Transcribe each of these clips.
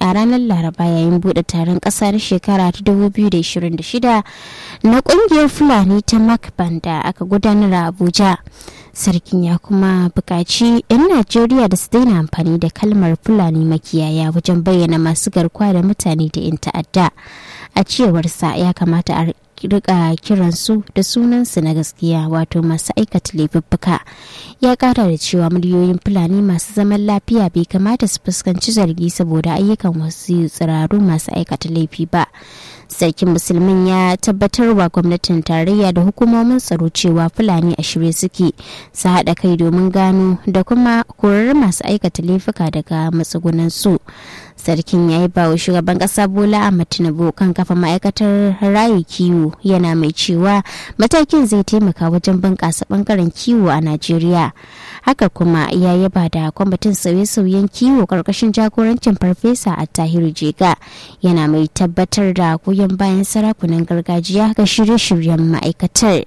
a ranar laraba yayin bude taron ƙasa na shekara ta 2026 na ƙungiyar fulani ta makban da aka gudanar a abuja sarkin ya kuma buƙaci 'yan najeriya da su daina amfani da kalmar fulani makiyaya wajen bayyana masu garkuwa da mutane da 'yan ta'adda a cewarsa ya kamata a rika kiransu da sunansu na gaskiya wato masu aikata laifuffuka ya kara da cewa miliyoyin fulani masu zaman lafiya bai kamata su fuskanci zargi saboda ayyukan wasu tsiraru masu aikata laifi ba sarkin musulmin ya tabbatar wa gwamnatin tarayya da hukumomin tsaro cewa fulani a shirye suke su haɗa kai domin gano da kuma korar masu aikata laifuka daga matsugunan su sarkin ya yi bawa shugaban ƙasa bola a tinubu kan kafa ma'aikatar rayu kiwo yana mai cewa matakin zai taimaka wajen bunƙasa ɓangaren kiwo a najeriya haka kuma ya yaba da kwamitin sauye-sauyen kiwo ƙarƙashin jagorancin farfesa a tahiru jega yana mai tabbatar da goyon bayan sarakunan gargajiya ga shirye-shiryen ma'aikatar.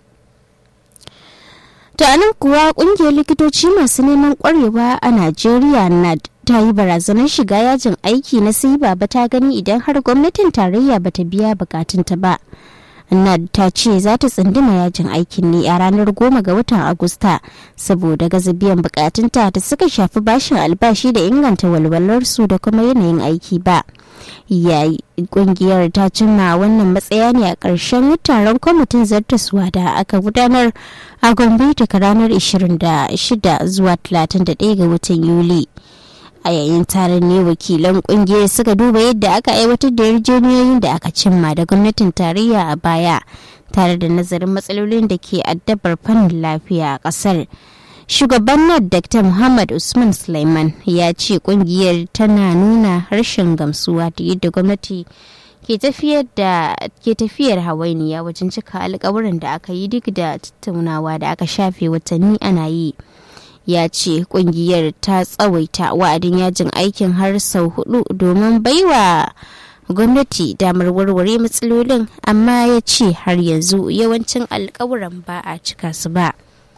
To anan kuwa kungiyar likitoci masu neman kwarewa a Najeriya na ta yi barazanar shiga yajin aiki na sai baba ta gani idan har gwamnatin tarayya bata biya bukatunta ba. Nad ta ce za ta tsunduma yajin aikin ne a ranar goma ga watan Agusta saboda gaza biyan bukatunta da suka shafi bashin albashi da inganta walwalarsu da kuma yanayin aiki ba. yayi kungiyar ta cimma wannan matsaya ne a ƙarshen taron kwamitin zartaswa da aka gudanar a gombe daga ranar 26 zuwa 31 ga watan yuli a yayin taron ne wakilan kungiyar suka duba yadda aka aiwatar da yarjejeniyoyin da aka cimma da gwamnatin tarayya a baya tare da nazarin matsalolin da ke addabar fannin lafiya a ƙasar. shugaban nad dr muhammad usman suleiman ya ce kungiyar tana nuna harshen gamsuwa da yadda gwamnati ke tafiyar da ke tafiyar hawainiya wajen cika alkawuran da aka yi duk da tattaunawa da aka shafe watanni ana yi ya ce kungiyar ta tsawaita wa'adin yajin aikin har sau hudu domin baiwa gwamnati damar warware matsalolin amma ya ce har yanzu yawancin alkawuran ba a cika su ba.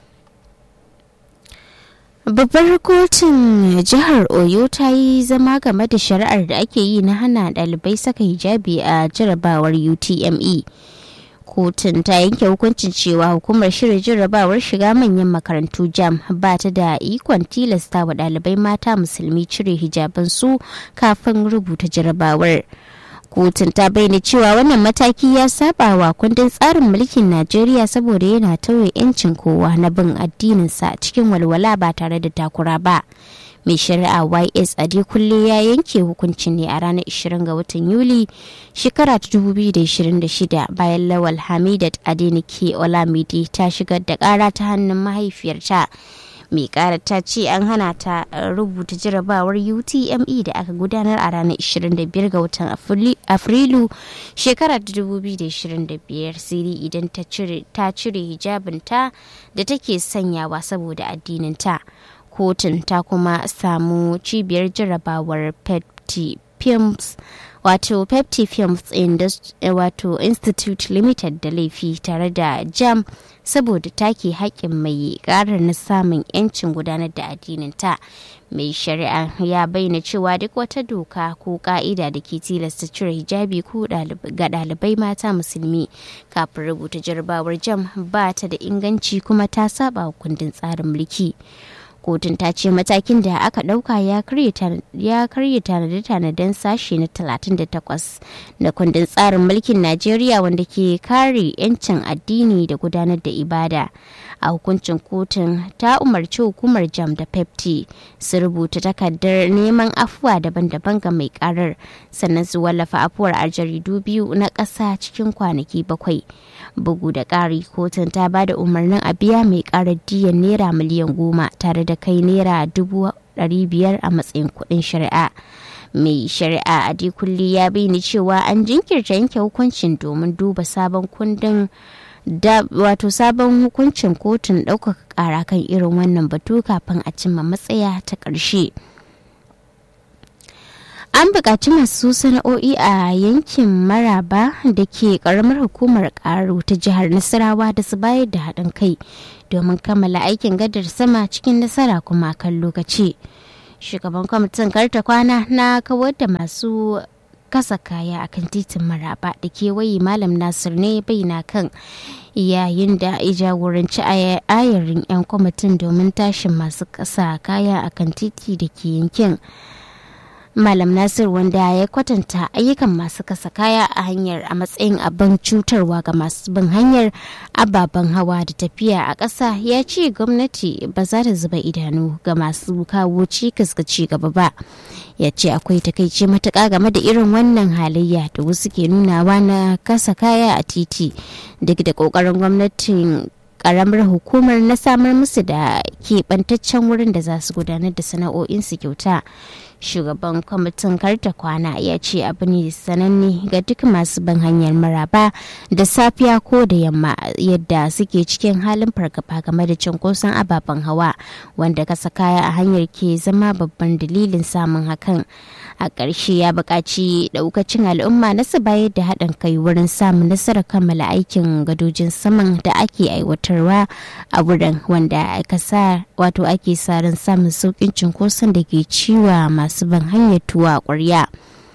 babbar kotun jihar oyo ta yi zama game da shari'ar da ake yi na hana ɗalibai saka hijabi a jarabawar utme kotun ta yanke hukuncin cewa hukumar shirya jarabawar shiga manyan makarantu jam ba ta da ikon tilasta wa ɗalibai mata musulmi cire hijabansu kafin rubuta jarabawar kotun ta bayyana cewa wannan mataki ya saba wa kundin tsarin mulkin najeriya saboda yana tauye 'yancin kowa na bin addininsa cikin walwala ba tare da takura ba mai shari'a ys kulle ya yanke hukuncin ne a ranar 20 ga watan yuli shekara ta 2026 bayan lawal hamidat adenike olamide ta shigar da kara ta hannun mahaifiyarta mai kara ta ce an hana ta rubuta jarabawar utme da aka gudanar a ranar 25 ga watan afrilu shekarar 2025 siri idan ta cire hijabinta da take sanyawa saboda addininta kotun ta kuma samu cibiyar jarabawar pepti films wato pepti films wato institute limited da laifi tare da jam saboda take haƙƙin mai ƙarar na samun 'yancin gudanar da addininta mai shari'a ya bayyana cewa duk wata doka ko ka'ida da ke tilasta cire hijabi ko ga ɗalibai mata musulmi kafin rubuta jarabawar jam ba ta da inganci kuma ta saba kundin tsarin mulki kotun ta ce matakin da aka ɗauka ya karya tanade-tanaden sashe na 38 na kundin tsarin mulkin najeriya wanda ke kare 'yancin addini da gudanar da ibada a hukuncin kotun ta umarci hukumar jam da pepti su rubuta takardar neman afuwa daban-daban ga mai karar sannan su wallafa afuwar a jaridu biyu na ƙasa cikin kwanaki bakwai bugu da ƙari kotun ta ba da umarnin a biya mai karar diyan naira miliyan goma tare da kai naira dubu biyar a matsayin kuɗin shari'a mai shari'a a kulli ya bayyana cewa an jinkirta yanke hukuncin domin duba sabon kundin da wato sabon hukuncin kotun ɗaukaka ƙara kan irin wannan batu kafin a cimma matsaya ta ƙarshe. an buƙaci masu sana'o'i a yankin maraba da ke ƙaramar hukumar ƙaro ta jihar nasarawa da su bayar da haɗin kai domin kammala aikin gadar sama cikin nasara kuma kan lokaci shugaban kwamitin karta kwana na kawar da masu kasa kaya akan titin maraba da kewaye malam nasir ne bayyana kan yayin da ya jagoranci ayarin 'yan kwamitin domin tashin masu kasa kaya akan titi da ke yankin malam nasir wanda ya kwatanta ayyukan masu kasa kaya a hanyar a matsayin abin cutarwa ga masu bin hanyar ababen hawa da tafiya a ƙasa ya ce gwamnati ba za ta zuba idanu ga masu kawo cikas ga ci gaba ba ya ce akwai takaici matuƙa game da irin wannan halayya da wasu ke nunawa na kasa kaya a titi duk da ƙoƙarin gwamnatin karamar hukumar na samar musu da keɓantaccen wurin da za su gudanar da sana'o'insu kyauta shugaban kwamitin karta kwana ya ce abu ne sananne ga duk masu ban hanyar maraba da safiya ko da yamma yadda suke cikin halin fargaba game da cunkoson ababen hawa wanda kasa kaya a hanyar ke zama babban dalilin samun hakan a ƙarshe ya buƙaci ɗaukacin al'umma na su bayar da haɗin kai wurin samun nasarar kammala aikin gadojin saman da ake aiwatarwa a wurin wanda aka sa wato ake sa ran samun sauƙin cunkoson da ke ciwa masu ban hanyar tuwa ƙwarya.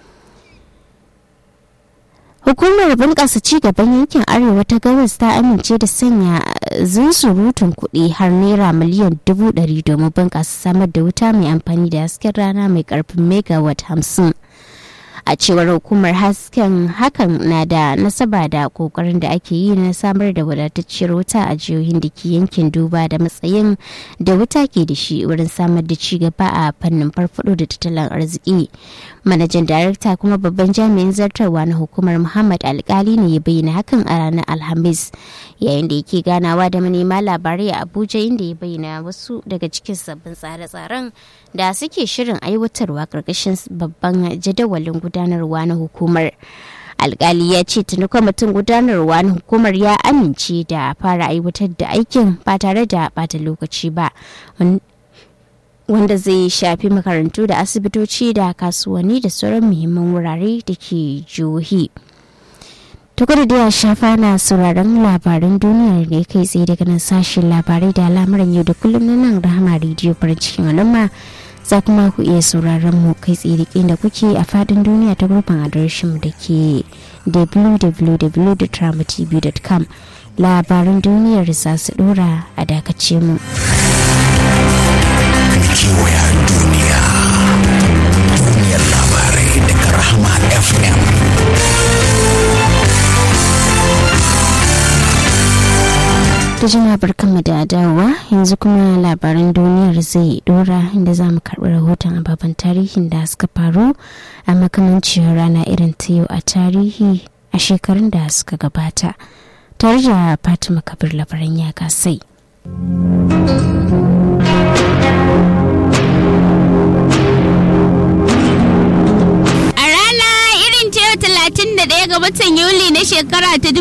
Hukumar bunƙasa ci gaban yankin Arewa ta gabas ta amince da sanya zunsurutun kuɗi har naira miliyan dubu ɗari domin bunƙasa samar da wuta mai amfani da hasken rana mai ƙarfin megawatt hamsin. a cewar hukumar hasken hakan na da nasaba da kokarin da ake yi na samar da wadatacciyar wuta a jihohin da ke yankin duba da matsayin da wuta ke da shi wurin samar da ci gaba a fannin farfado da tattalin arziki manajan darakta kuma babban jami'in zartarwa na hukumar muhammad alkali ne ya bayyana hakan a ranar alhamis yayin da yake ganawa da manema labarai a abuja inda ya bayyana wasu daga cikin sabbin tsare-tsaren da suke shirin aiwatarwa karkashin babban jadawalin gudanarwa na hukumar alkali ya ce tuni kwamitin gudanarwa na hukumar ya amince da fara aiwatar da aikin ba tare da bata lokaci ba wanda zai shafi makarantu da asibitoci da kasuwanni da sauran muhimman wurare da ke jihohi. tukur da ya shafa na sauraron labaran duniyar ne kai tsaye daga nan sashen labarai da al'amuran yau da kullum na nan rahama rediyo farin cikin al'umma za kuma ku iya sauraron mu kai tsaye da da kuke a fadin duniya ta gurbin adireshin da ke www.tramatv.com labaran duniyar za su dora a dakace mu. kewaya duniya duniyar labarai daga rahama fm ta jima barkanmu da dawowa yanzu kuma labaran duniyar zai dora inda za mu karɓi rahoton ababen tarihin da suka faru a makamancin rana irin ta yau a tarihi a shekarun da suka gabata tare da fatima kabir labaran ya kasai. ɗaya ga watan Yuli na shekara ta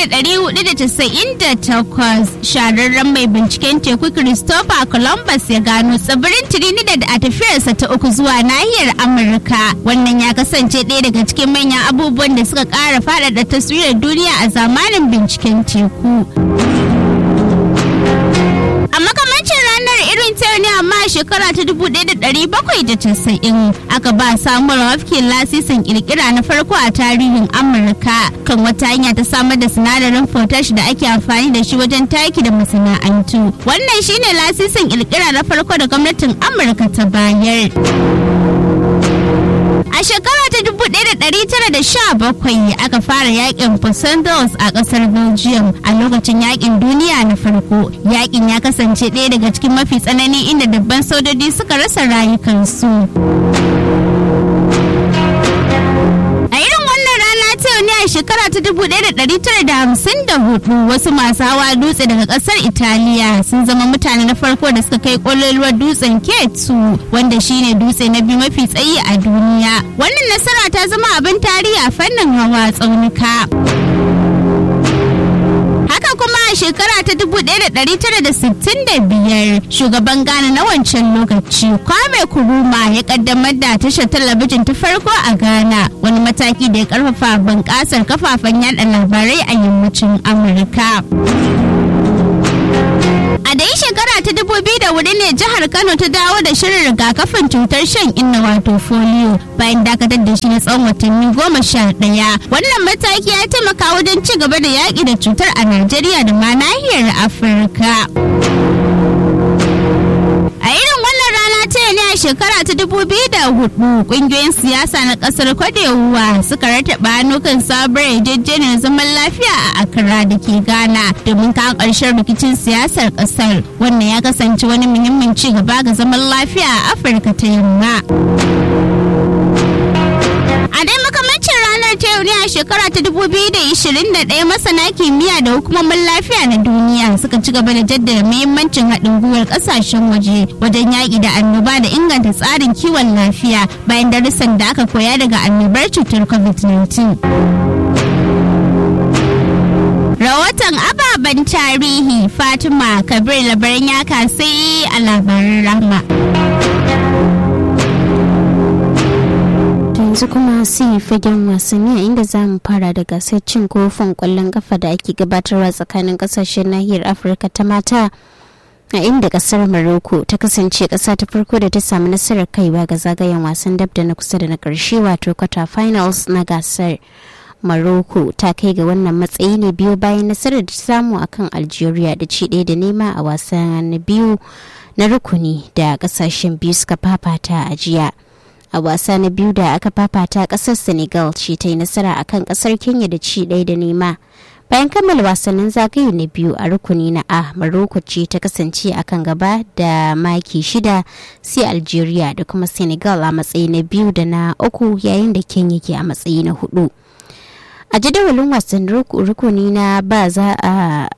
1498 shahararren mai binciken teku Christopher Columbus ya gano tsibirin Trinidad a tafiyarsa ta uku zuwa nahiyar Amurka. Wannan ya kasance ɗaya daga cikin manyan abubuwan da suka ƙara faɗaɗa taswirar duniya a zamanin binciken teku. A makamancin ranar irin ta ne amma a shekara ta 1790 aka ba Samuel Hopkins lasisin kirkira na farko a tarihin Amurka kan wata hanya ta samar da sinadarin potash da ake amfani da shi wajen taki da masana'antu. Wannan shine lasisin kirkira na farko da gwamnatin Amurka ta bayar. A shekara ta 1917 aka fara yakin Fusendals a kasar Belgium a lokacin yakin duniya na farko. Yakin ya kasance ɗaya daga cikin mafi tsanani inda dabban sojoji suka rasa rayukansu. A irin wannan rana ta yau ne a shekara ta 1954 wasu masu hawa dutse daga kasar Italiya sun zama mutane na farko da suka kai kololuwar dutsen K2 wanda shine dutse na biyu mafi tsayi a duniya. Wannan nasara ta zama abin tarihi a fannin hawa tsaunuka. Haka kuma a shekara ta 1965 shugaban Ghana na wancan lokaci Kwame Kuruma ya kaddamar da tashar talabijin ta farko a Ghana wani mataki da ya karfafa bunƙasar kafafen yada labarai a yammacin Amurka. A dai shekara ta ta dubu biyu da wuri ne jihar Kano ta dawo da shirin rigakafin cutar shan inna wato folio bayan dakatar da shi na tsawon watanni goma sha ɗaya. Wannan mataki ya taimaka wajen ci gaba da yaƙi da cutar a Najeriya da ma nahiyar Afirka. A irin wannan rana ta ne a shekara ta dubu biyu da hudu kungiyoyin siyasa na kasar kwadewa suka rataba hannu kan sabuwar yarjejeniyar zaman lafiya a Accra da ke Ghana domin kawo ƙarshen rikicin siyasar kasar. Wannan ya kasance wani muhimmin ci gaba ga zaman lafiya a Afirka ta yamma. A dai makamancin ranar ta yau ne a shekara ta 2021 masana kimiyya da hukumomin lafiya na duniya suka ci gaba da jaddada muhimmancin haɗin gwiwar ƙasashen waje wajen yaƙi da annoba da inganta tsarin kiwon lafiya bayan darussan da aka koya daga annobar cutar covid-19. Rahoton ababen tarihi Fatima Kabir labaran ya kasai a labaran rahma. yanzu kuma sai fagen wasanni a inda za mu fara da gasar cin kofin kwallon kafa da ake gabatarwa tsakanin kasashen nahiyar afirka ta mata a inda kasar Morocco ta kasance kasa ta farko da ta samu nasarar kaiwa ga zagayen wasan dab da na kusa da na karshe wato quarter finals na gasar Morocco ta kai ga wannan matsayi ne biyu bayan nasarar da ta samu akan Algeria da ci ɗaya da nema a wasan biyu na rukuni da kasashen biyu suka fafata a jiya. a wasa na biyu da aka fafata kasar senegal ce ta yi nasara akan kasar kenya da ci ɗaya da nema bayan kammala wasannin zagaye na biyu a rukuni na a maroko ce ta kasance a kan gaba da maki shida sai algeria da kuma senegal a matsayi na biyu da na uku yayin da kenya ke a matsayi na hudu a jadawalin wasan rukuni na ba za a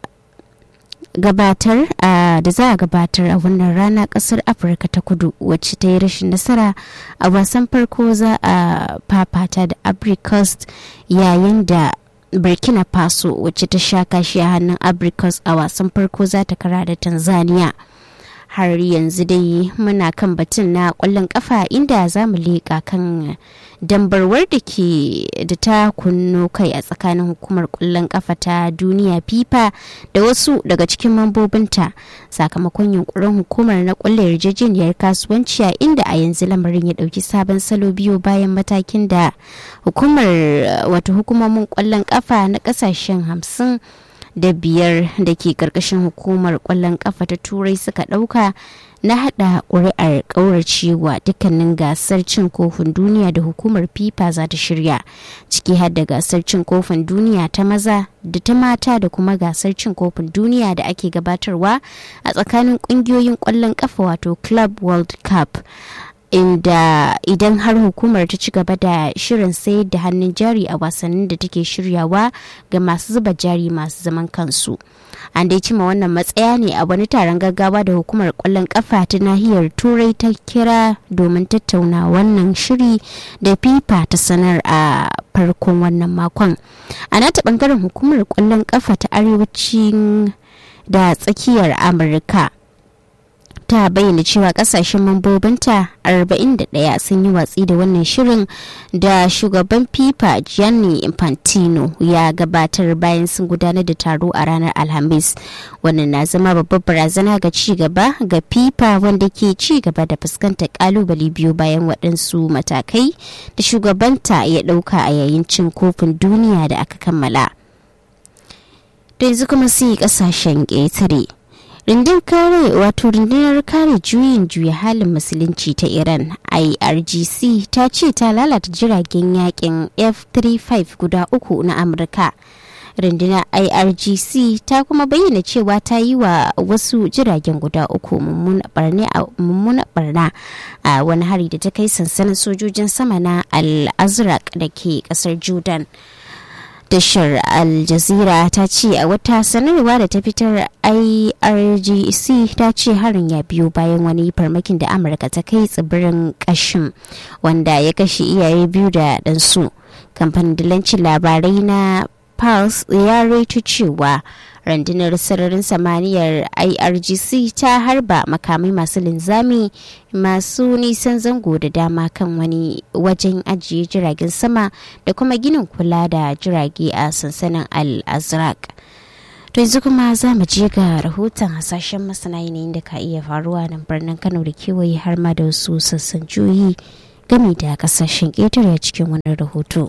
gabatar da za a gabatar a wannan rana kasar afirka ta kudu wacce ta yi rashin nasara a wasan farko za a fafata da abricos yayin da burkina faso wacce ta sha kashi a hannun abricos a wasan farko za ta kara da tanzania har yanzu dai muna kan batun na kwallon kafa inda za mu leƙa kan dambarwar da ke da ta kunno kai a tsakanin hukumar kwallon kafa ta duniya fifa da wasu daga cikin mambobinta sakamakon yunkurin hukumar na kwallon yarjejeniyar kasuwanci a inda a yanzu lamarin ya dauki sabon salo biyu bayan matakin da hukumar wato hukumomin kwallon kafa na kasashen hamsin da biyar da ke karkashin hukumar kwallon kafa ta turai suka dauka na hada ƙuri'ar ƙauracewa dukkanin gasar cin kofin duniya da hukumar fifa za ta shirya ciki har da gasar cin kofin duniya ta maza da ta mata da kuma gasar cin kofin duniya da ake gabatarwa a tsakanin ƙungiyoyin ƙwallon kafa wato club world cup inda idan har hukumar ta ci gaba da shirin sayar da hannun jari a wasannin da take shiryawa ga masu zuba jari masu zaman kansu an dai cima wannan matsaya ne a wani taron gaggawa da hukumar kwallon kafa ta nahiyar turai ta kira domin tattauna wannan shiri da fifa ta sanar a farkon wannan makon a nata bangaren hukumar kwallon kafa ta arewacin da tsakiyar amurka ta bayyana cewa kasashen mambobinta 41 sun yi watsi da wannan shirin da shugaban fifa gianni infantino ya gabatar bayan sun gudanar da taro a ranar alhamis wannan na zama babbar barazana ga ci gaba ga fifa wanda ke ci gaba da fuskantar kalubale biyu bayan waɗansu matakai da shugabanta ya ɗauka a yayin cin kofin duniya da aka kammala da yanzu kuma sai kasashen ƙetare rundun kare wato rundunar kare juyin juya halin musulunci ta iran irgc ta ce ta lalata jiragen yakin f-35 guda uku na amurka rundunar irgc ta kuma bayyana cewa ta yi wa wasu jiragen guda uku mummuna barna a wani hari da ta kai sansanin sojojin sama na al-azraq da ke kasar jordan tashar al jazeera ta ce a wata sanarwa da ta fitar irgc ta ce harin ya biyo bayan wani farmakin da amurka ta kai tsibirin kashin wanda ya kashe iyaye biyu da ɗansu kamfanin dilancin labarai na pulse ya raito cewa rundunar sararin samaniyar irgc ta harba makamai masu linzami masu nisan zango da dama kan wani wajen ajiye jiragen sama da kuma ginin kula da jirage a sansanin al-azraq To yanzu kuma za mu je ga rahoton hasashen masana yanayin da ka iya faruwa nan birnin Kano da kewaye har ma da wasu sassan juyi game da kasashen ƙetare cikin wannan rahoto.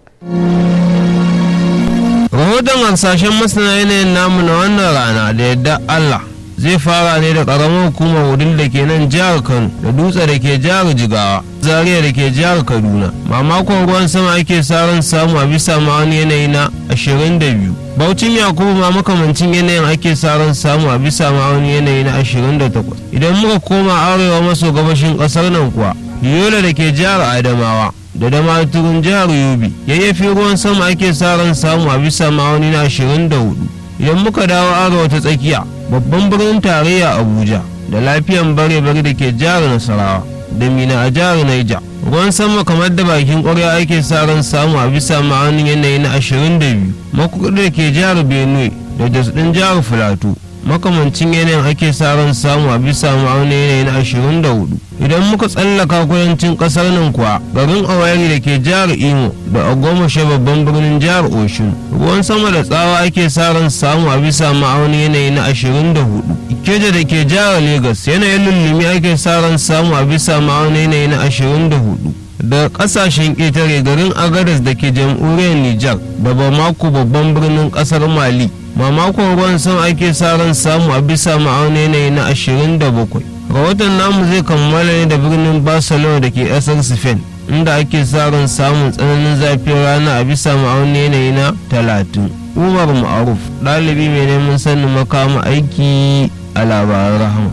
rahoton hasashen masana yanayin namu na wannan rana da yadda Allah zai fara ne da karamar hukumar wudil da ke nan jihar Kano da dutse da ke jihar Jigawa Zaria da ke jihar Kaduna mamakon ruwan sama ake sa ran samu a bisa ma'ani yanayi na 22 Baucin Yakubu ma makamancin yanayin ake sa ran samu a bisa ma'auni yanayi na 28 idan muka koma arewa maso gabashin kasar nan kuwa Yola da ke jihar Adamawa da damaturin jihar yobe yayyafi ruwan sama ake sa ran samu a bisa ma'auni na 24 idan muka dawo arewa ta tsakiya babban birnin tarayya abuja da lafiyan bare-bare da ke jihar nasarawa da mina a jihar naija ruwan sama kamar da bakin ƙwarya ake sa ran samu a bisa ma'aunin yanayi na 22 makudu da ke jihar benue da jos ɗin jihar filato makamancin yanayin ake sa ran samu a bisa ma'aunin yanayi na 24 idan muka tsallaka kudancin kasar nan kuwa garin awari da ke jihar imo da agomashe babban birnin jihar oshun ruwan sama da tsawa ake sa ran samu a bisa ma'aunin yanayi na 24 ikeja da ke jihar lagos yanayin lullumi ake sa ran samu a bisa ma'aunin yanayi na 24 da kasashen ƙetare garin agadas da ke jamhuriyar nijar da bamako babban birnin ƙasar mali mamakon ruwan sama ake sa ran samu a bisa ma'auni yanayi na 27 rahoton namu zai kammala ne da birnin barcelona da ke ƙasar spain inda ake sa ran samun tsananin zafin rana a bisa ma'auni yanayi na 30 umar ma'aruf ɗalibi mai neman sanin makama aiki a labaran rahama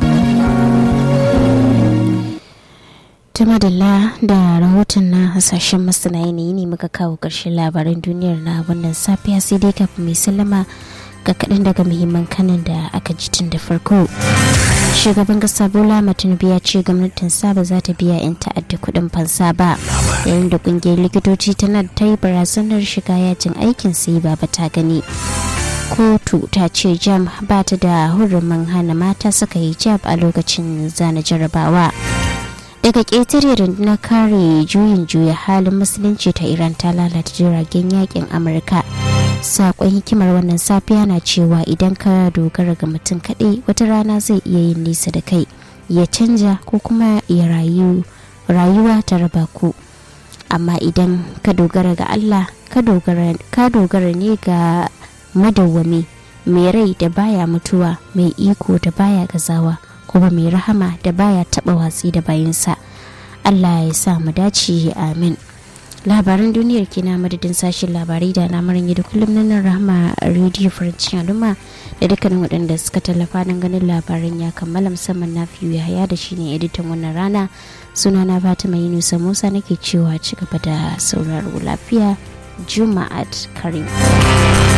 ta madalla da rahoton na hasashen masana yanayi ne muka kawo ƙarshen labaran duniyar na wannan safiya sai dai kafin mai sallama ga kaɗan daga muhimman kanin da aka ji tun da farko shugaban kasa bola tinubu ya ce gwamnatin ba za ta biya 'yan ta'adda kuɗin fansa ba yayin da ƙungiyar likitoci tana ta yi barazanar shiga yajin aikin sai ba ta gani kotu ta ce jam ba ta da hurumin hana mata suka yi jab a lokacin zana jarabawa daga ƙetare rundunar kare juyin juya halin musulunci ta iran ta lalata jiragen yakin amurka sakon hikimar wannan safiya na cewa idan ka dogara ga mutum kaɗai wata rana zai iya yin nisa da kai ya canja ko kuma ya rayu rayuwa ta raba ku amma idan ka dogara ga allah ka dogara ne ga madawwami mai rai da baya mutuwa mai iko da baya gazawa kuma mai rahama da baya taba watsi da bayansa allah ya sa mu dace amin labaran duniyar kina madadin sashen labarai da lamarin da kullum nan rahama rediyo farancin al'umma da dukkanin waɗanda suka tallafa don ganin labaran ya kammala musamman na fiye haya da shine editan wannan rana sunana fatima yunusa musa nake cewa ci gaba da sauraro lafiya juma'at karim